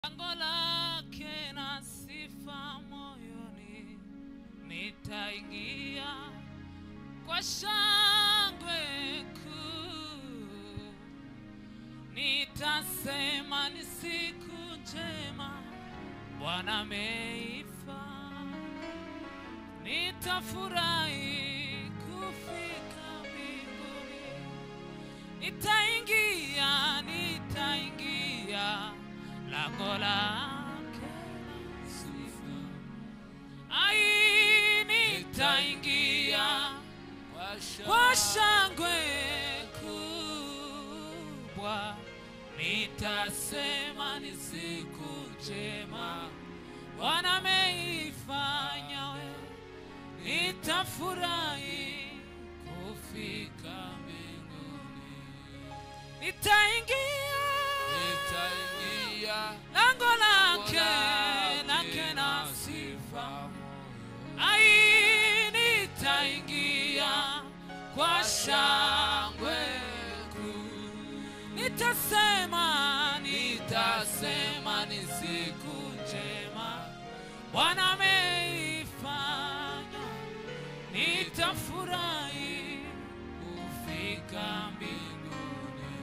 Lango lake na sifa moyoni, nitaingia kwa shangwe kuu, nitasema ni siku njema Bwana ameifanya, nitafurahi kufika mbinguni, nitaingia, nitaingia lango lake la sifa. Ai, nitaingia kwa shangwe kubwa, nitasema ni siku njema Bwana ameifanya, we nitafurahi kufika mbinguni, nitaingia nitaingia lango lake lake lake na na sifa ai nitaingia kwa shangwe kuu nitasema nitasema ni siku njema bwana ameifanya nitafurahi kufika mbinguni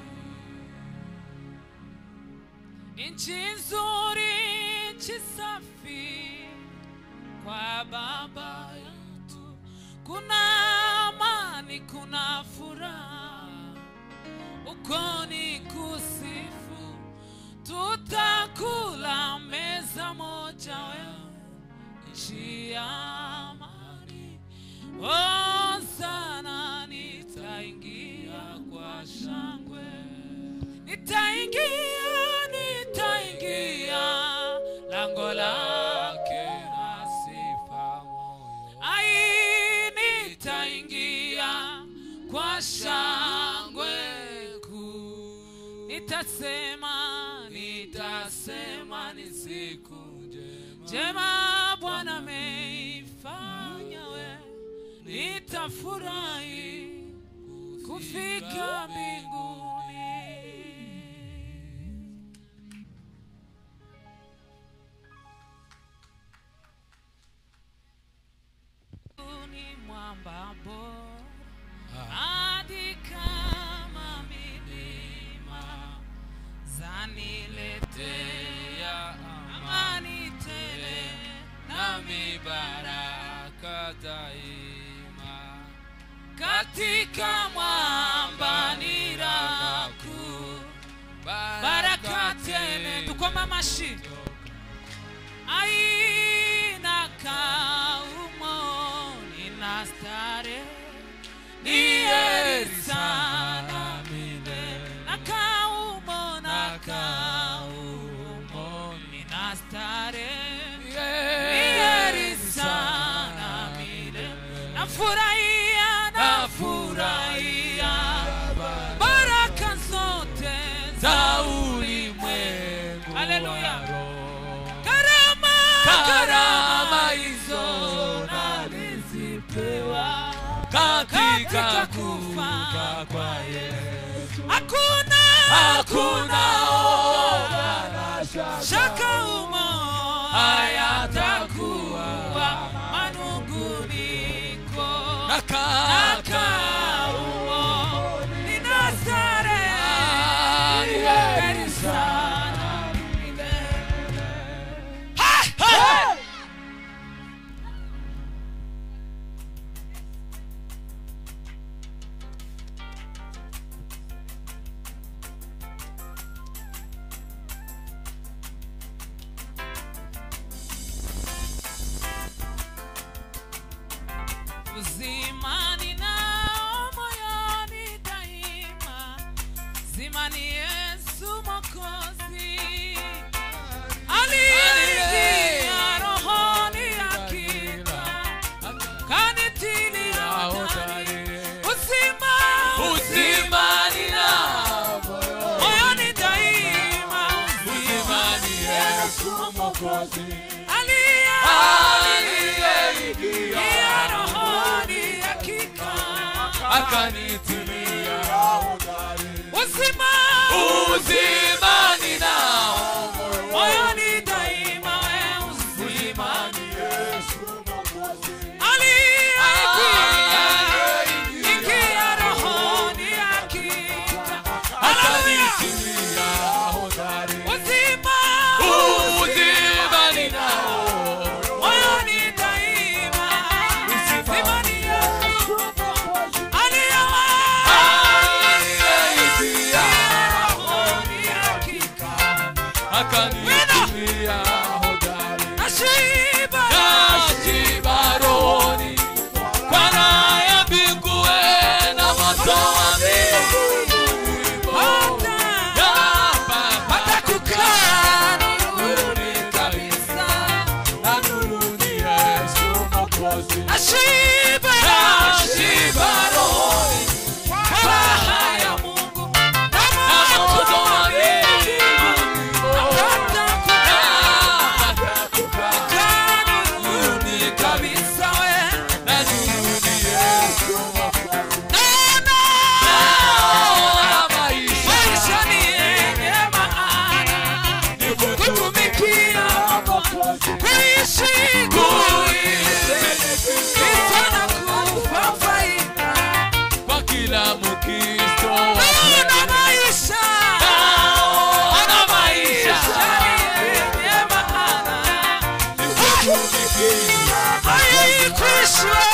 nchi nzuri, nchi safi kwa baba yetu, kuna amani, kuna furaha, uko ni kusifu, tutakula meza moja, wewe nchi ya amani. Oh, sana nitaingia kwa shangwe nitaingia nitaingia lango lake na sifa moyo ai nitaingia kwa shangwe kuu nitasema nitasema ni siku njema njema bwana ameifanya we nitafurahi kufika mbinguni ni mwamba bora hadi kama milima zaniletea amani tele nami baraka daima katika mwamba ni raha kuu baraka tele tukoma mashi aina kaumo nina stare ni heri sana na kaumo na kaumo nina stare ni heri sana milele nafurahia nafurahia baraka zote za ulimwengu haleluya karama karama hizo nalizipewa katika kufa kwa Yesu hakuna hakuna oga shaka umo hayatakuwa manunguniko nakaumo ninasare heri sana milele Hai, hai! uzima ninao moyoni daima, zima ni Yesu Mwokozi aliingia rohoni hakika, kanitilia ndani uzima uzima ninao moyoni daima, uzima ni Yesu Mwokozi aliyeingia rohoni hakika akanitilia uzima uzima ninao moyoni naitumia hodari nashiba nashiba rohoni kwa raha ya mbingue na moto wa mbingu hata hata kukaa nuruni kabisa na nuruni Yesu Mwokozi nashiba nashiba rohoni kwa raha ya Mungu na moto wa mbingu hata kukaa hata kukaa nuruni kabisa na nuruni Yesu Mwokozi naona naona maisha maisha ni yenye maana kutumikia kuishi kuishi sana kufa faida kwa kila Mkristo naona maisha naona maisha yenye maana kutumikia haikuishwa